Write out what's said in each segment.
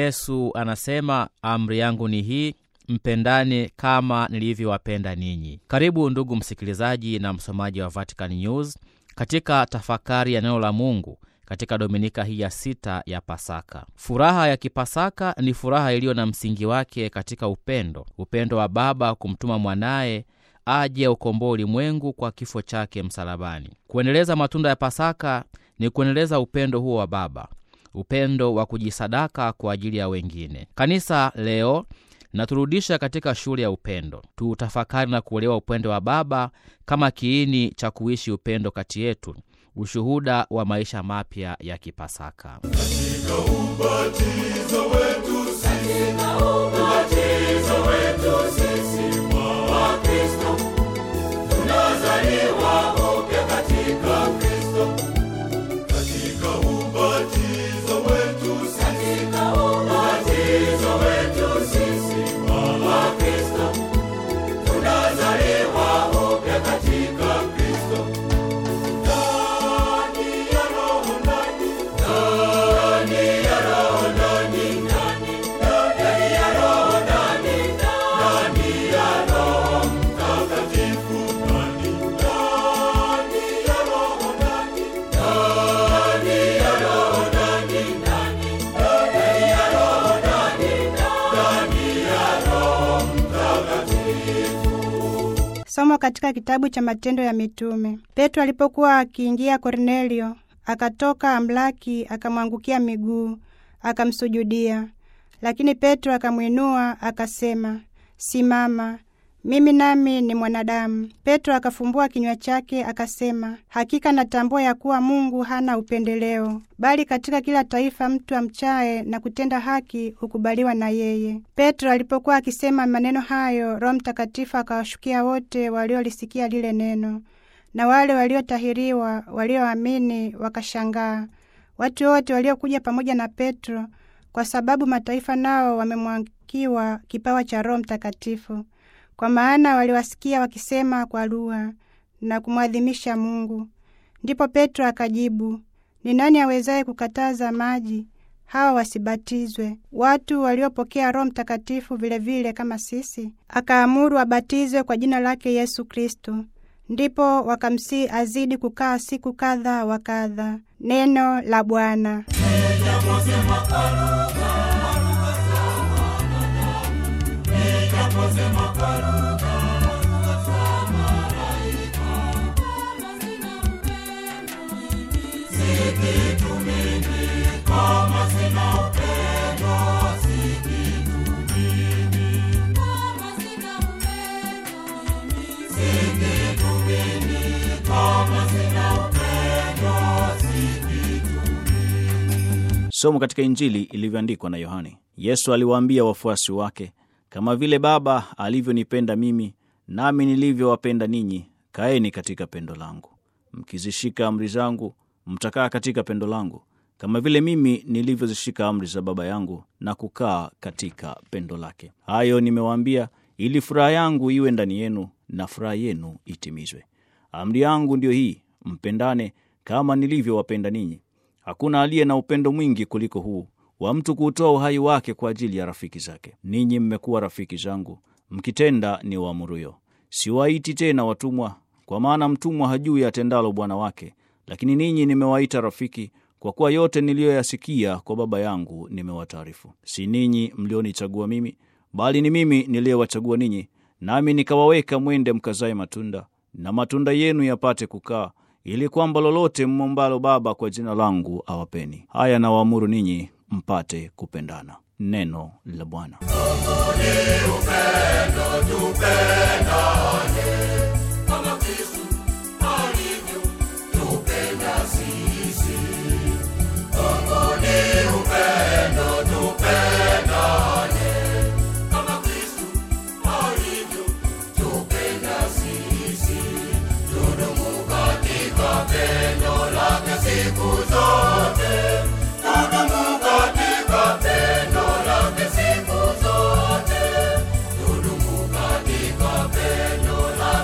Yesu anasema, amri yangu ni hii, mpendane kama nilivyowapenda ninyi. Karibu ndugu msikilizaji na msomaji wa Vatican News katika tafakari ya neno la Mungu katika dominika hii ya sita ya Pasaka. Furaha ya Kipasaka ni furaha iliyo na msingi wake katika upendo, upendo wa Baba kumtuma mwanaye aje ukomboa ulimwengu kwa kifo chake msalabani. Kuendeleza matunda ya Pasaka ni kuendeleza upendo huo wa Baba, upendo wa kujisadaka kwa ajili ya wengine. Kanisa leo naturudisha katika shule ya upendo, tuutafakari na kuelewa upendo wa Baba kama kiini cha kuishi upendo kati yetu, ushuhuda wa maisha mapya ya Kipasaka. Katika ubatizo wetu sisi, ubatizo wetu sisi wa Kristo, tunazaliwa upya katika Kristo. Katika ubatizo wetu sisi, ubatizo wetu sisi wa Kristo, tunazaliwa upya katika Kristo. Ndani ya Roho, ndani ndani ya Roho, ndani ndani ndani ya Roho, ndani ndani ya Roho Mtakatifu, ndani ndani ya Roho, ndani ndani ya Roho, ndani ndani ndani ya Roho, ndani ndani ya Roho Mtakatifu. Somo katika kitabu cha Matendo ya Mitume. Petro alipokuwa akiingia, Kornelio akatoka amlaki, akamwangukia miguu, akamsujudia. Lakini Petro akamwinua akasema, Simama, mimi nami ni mwanadamu. Petro akafumbua kinywa chake akasema, hakika natambua ya kuwa Mungu hana upendeleo, bali katika kila taifa mtu amchaye na kutenda haki hukubaliwa na yeye. Petro alipokuwa akisema maneno hayo, Roho Mtakatifu akawashukia wote waliolisikia lile neno, na wale waliotahiriwa walioamini wakashangaa, watu wote waliokuja pamoja na Petro, kwa sababu mataifa nao wamemwakiwa kipawa cha Roho Mtakatifu kwa maana waliwasikia wakisema kwa lugha na kumwadhimisha Mungu. Ndipo Petro akajibu, ni nani awezaye kukataza maji hawa wasibatizwe, watu waliopokea Roho Mtakatifu vilevile vile kama sisi? Akaamuru wabatizwe kwa jina lake Yesu Kristo. Ndipo wakamsii azidi kukaa siku kadha wa kadha. Neno la Bwana. Somo katika Injili ilivyoandikwa na Yohane. Yesu aliwaambia wafuasi wake, kama vile Baba alivyonipenda mimi, nami nilivyowapenda ninyi, kaeni katika pendo langu. Mkizishika amri zangu, mtakaa katika pendo langu, kama vile mimi nilivyozishika amri za Baba yangu na kukaa katika pendo lake. Hayo nimewaambia ili furaha yangu iwe ndani yenu na furaha yenu itimizwe. Amri yangu ndiyo hii, mpendane kama nilivyowapenda ninyi. Hakuna aliye na upendo mwingi kuliko huu wa mtu kuutoa uhai wake kwa ajili ya rafiki zake. Ninyi mmekuwa rafiki zangu mkitenda ni waamuruyo. Siwaiti tena watumwa, kwa maana mtumwa hajui atendalo bwana wake, lakini ninyi nimewaita rafiki, kwa kuwa yote niliyoyasikia kwa Baba yangu nimewataarifu. Si ninyi mlionichagua mimi, bali ni mimi niliyewachagua ninyi, nami nikawaweka mwende mkazae matunda, na matunda yenu yapate kukaa ili kwamba lolote mmombalo Baba kwa jina langu awapeni. Haya nawaamuru ninyi mpate kupendana. Neno la Bwana. Kama Kristo alivyotupenda sisi. Mungu ni upendo, tupendane. Kama Kristo alivyotupenda sisi. Tudumu katika pendo lake siku zote. Tudumu katika pendo lake siku zote. Tudumu katika pendo lake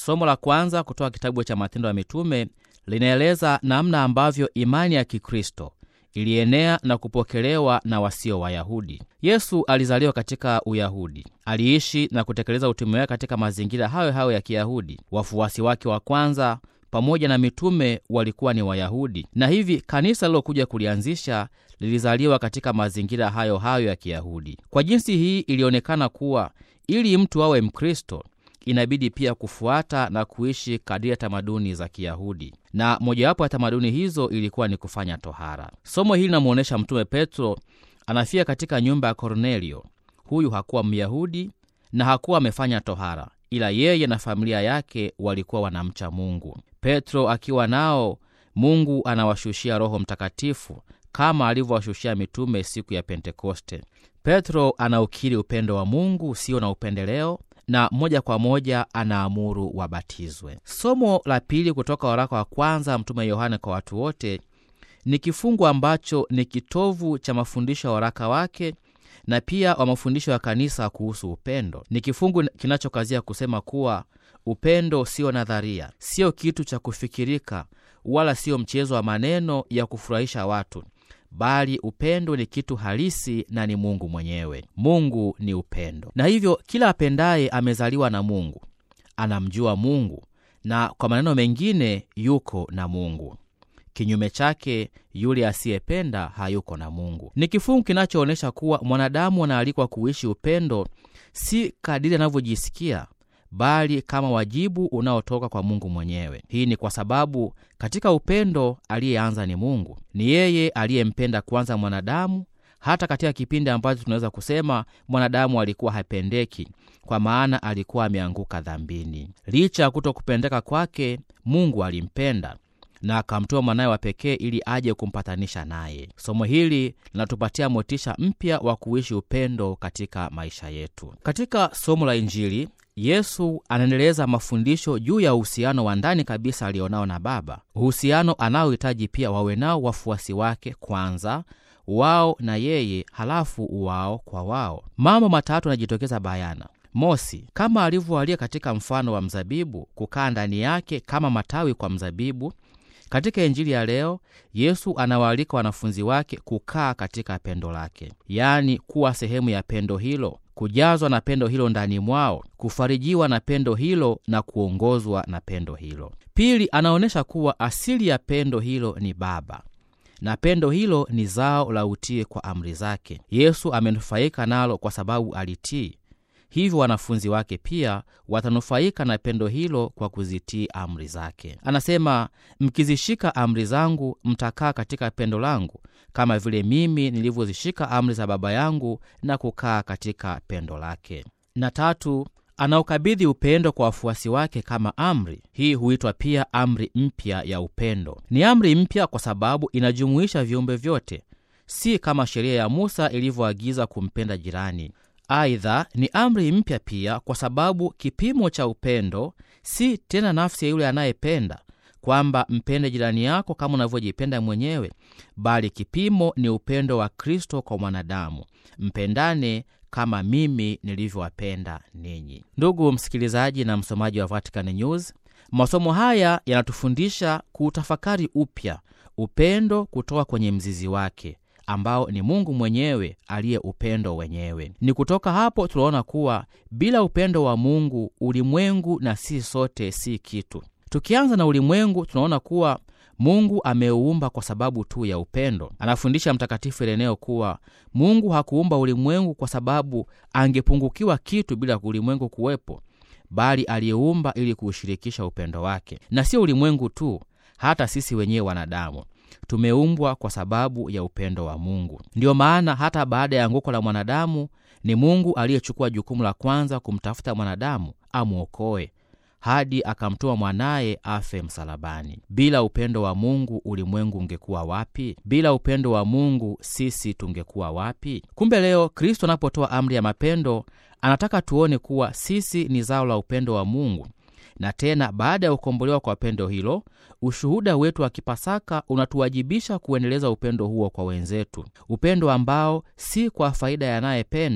Somo la kwanza kutoka kitabu cha Matendo ya Mitume linaeleza namna ambavyo imani ya Kikristo ilienea na kupokelewa na wasio Wayahudi. Yesu alizaliwa katika Uyahudi, aliishi na kutekeleza utume wake katika mazingira hayo hayo ya Kiyahudi. Wafuasi wake wa kwanza pamoja na mitume walikuwa ni Wayahudi, na hivi kanisa lilokuja kulianzisha lilizaliwa katika mazingira hayo hayo ya Kiyahudi. Kwa jinsi hii, ilionekana kuwa ili mtu awe Mkristo inabidi pia kufuata na kuishi kadiri ya tamaduni za Kiyahudi, na mojawapo ya tamaduni hizo ilikuwa ni kufanya tohara. Somo hili linamwonyesha Mtume Petro anafia katika nyumba ya Kornelio. Huyu hakuwa Myahudi na hakuwa amefanya tohara, ila yeye na familia yake walikuwa wanamcha Mungu. Petro akiwa nao, Mungu anawashushia Roho Mtakatifu kama alivyowashushia mitume siku ya Pentekoste. Petro anaukiri upendo wa Mungu usio na upendeleo na moja kwa moja anaamuru wabatizwe. Somo la pili kutoka waraka wa kwanza Mtume Yohane kwa watu wote ni kifungu ambacho ni kitovu cha mafundisho ya waraka wake na pia wa mafundisho ya kanisa kuhusu upendo. Ni kifungu kinachokazia kusema kuwa upendo sio nadharia, sio kitu cha kufikirika, wala sio mchezo wa maneno ya kufurahisha watu bali upendo ni kitu halisi na ni Mungu mwenyewe. Mungu ni upendo, na hivyo kila apendaye amezaliwa na Mungu, anamjua Mungu, na kwa maneno mengine yuko na Mungu. Kinyume chake, yule asiyependa hayuko na Mungu. Ni kifungu kinachoonyesha kuwa mwanadamu anaalikwa kuishi upendo si kadiri anavyojisikia bali kama wajibu unaotoka kwa Mungu mwenyewe. Hii ni kwa sababu katika upendo aliyeanza ni Mungu. Ni yeye aliyempenda kwanza mwanadamu, hata katika kipindi ambacho tunaweza kusema mwanadamu alikuwa hapendeki, kwa maana alikuwa ameanguka dhambini. Licha ya kuto kupendeka kwake, Mungu alimpenda na akamtoa mwanaye wa pekee ili aje kumpatanisha naye. Somo hili linatupatia motisha mpya wa kuishi upendo katika maisha yetu. Katika somo la Injili Yesu anaendeleza mafundisho juu ya uhusiano wa ndani kabisa alionao na Baba, uhusiano anaohitaji pia wawe nao wafuasi wake, kwanza wao na yeye, halafu wao kwa wao. Mambo matatu yanajitokeza bayana. Mosi, kama alivyoalia katika mfano wa mzabibu, kukaa ndani yake kama matawi kwa mzabibu. Katika Injili ya leo Yesu anawaalika wanafunzi wake kukaa katika pendo lake, yaani kuwa sehemu ya pendo hilo kujazwa na pendo hilo ndani mwao, kufarijiwa na pendo hilo na kuongozwa na pendo hilo. Pili, anaonyesha kuwa asili ya pendo hilo ni Baba na pendo hilo ni zao la utii kwa amri zake. Yesu amenufaika nalo kwa sababu alitii, hivyo wanafunzi wake pia watanufaika na pendo hilo kwa kuzitii amri zake. Anasema, mkizishika amri zangu mtakaa katika pendo langu kama vile mimi nilivyozishika amri za Baba yangu na kukaa katika pendo lake. Na tatu, anaukabidhi upendo kwa wafuasi wake kama amri. Hii huitwa pia amri mpya ya upendo. Ni amri mpya kwa sababu inajumuisha viumbe vyote, si kama sheria ya Musa ilivyoagiza kumpenda jirani. Aidha, ni amri mpya pia kwa sababu kipimo cha upendo si tena nafsi ya yule anayependa kwamba mpende jirani yako kama unavyojipenda mwenyewe, bali kipimo ni upendo wa Kristo kwa mwanadamu. Mpendane kama mimi nilivyowapenda ninyi. Ndugu msikilizaji na msomaji wa Vatican News, masomo haya yanatufundisha kuutafakari upya upendo kutoka kwenye mzizi wake ambao ni Mungu mwenyewe aliye upendo wenyewe. Ni kutoka hapo tunaona kuwa bila upendo wa Mungu ulimwengu na sisi sote si kitu. Tukianza na ulimwengu, tunaona kuwa Mungu ameuumba kwa sababu tu ya upendo. Anafundisha Mtakatifu Ireneo kuwa Mungu hakuumba ulimwengu kwa sababu angepungukiwa kitu bila ulimwengu kuwepo, bali aliyeumba ili kuushirikisha upendo wake. Na sio ulimwengu tu, hata sisi wenyewe wanadamu tumeumbwa kwa sababu ya upendo wa Mungu. Ndiyo maana hata baada ya anguko la mwanadamu, ni Mungu aliyechukua jukumu la kwanza kumtafuta mwanadamu amwokoe hadi akamtoa mwanaye afe msalabani. Bila upendo wa Mungu ulimwengu ungekuwa wapi? Bila upendo wa Mungu sisi tungekuwa wapi? Kumbe leo Kristo anapotoa amri ya mapendo, anataka tuone kuwa sisi ni zao la upendo wa Mungu, na tena baada ya kukombolewa kwa pendo hilo, ushuhuda wetu wa Kipasaka unatuwajibisha kuendeleza upendo huo kwa wenzetu, upendo ambao si kwa faida ya anayependa,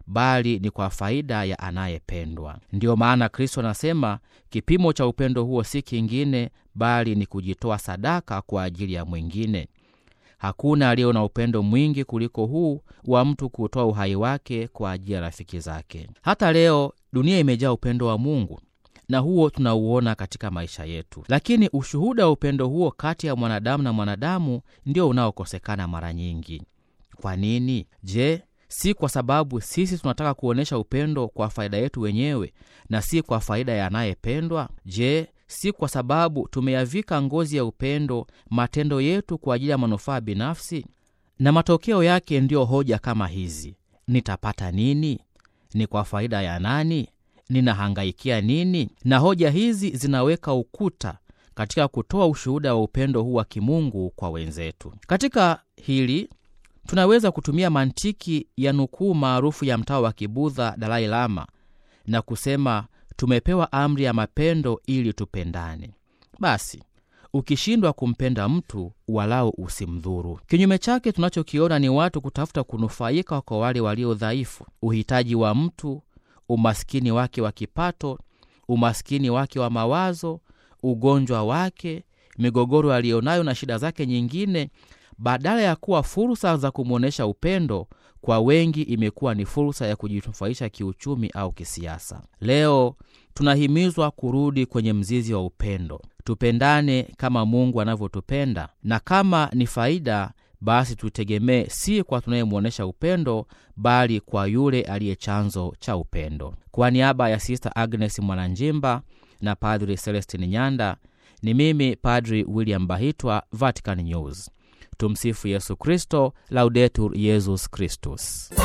bali ni kwa faida ya anayependwa. Ndiyo maana Kristo anasema kipimo cha upendo huo si kingine bali ni kujitoa sadaka kwa ajili ya mwingine. Hakuna aliye na upendo mwingi kuliko huu wa mtu kutoa uhai wake kwa ajili ya rafiki zake. Hata leo dunia imejaa upendo wa Mungu na huo tunauona katika maisha yetu, lakini ushuhuda wa upendo huo kati ya mwanadamu na mwanadamu ndio unaokosekana mara nyingi. Kwa nini? Je, si kwa sababu sisi tunataka kuonyesha upendo kwa faida yetu wenyewe na si kwa faida ya anayependwa? Je, si kwa sababu tumeyavika ngozi ya upendo matendo yetu kwa ajili ya manufaa binafsi? Na matokeo yake ndiyo hoja kama hizi: nitapata nini? Ni kwa faida ya nani? Ninahangaikia nini? Na hoja hizi zinaweka ukuta katika kutoa ushuhuda wa upendo huu wa kimungu kwa wenzetu. Katika hili tunaweza kutumia mantiki ya nukuu maarufu ya mtawa wa Kibudha Dalai Lama na kusema tumepewa amri ya mapendo ili tupendane. Basi ukishindwa kumpenda mtu, walau usimdhuru. Kinyume chake, tunachokiona ni watu kutafuta kunufaika kwa wale walio dhaifu, uhitaji wa mtu, umaskini wake wa kipato, umaskini wake wa mawazo, ugonjwa wake, migogoro aliyonayo na shida zake nyingine badala ya kuwa fursa za kumwonyesha upendo, kwa wengi imekuwa ni fursa ya kujinufaisha kiuchumi au kisiasa. Leo tunahimizwa kurudi kwenye mzizi wa upendo. Tupendane kama Mungu anavyotupenda, na kama ni faida, basi tutegemee si kwa tunayemwonyesha upendo, bali kwa yule aliye chanzo cha upendo. Kwa niaba ya Sista Agnes Mwananjimba na Padri Celestin Nyanda, ni mimi Padri William Bahitwa, Vatican News. Tumsifu Yesu Kristo, Laudetur Yesus Kristus.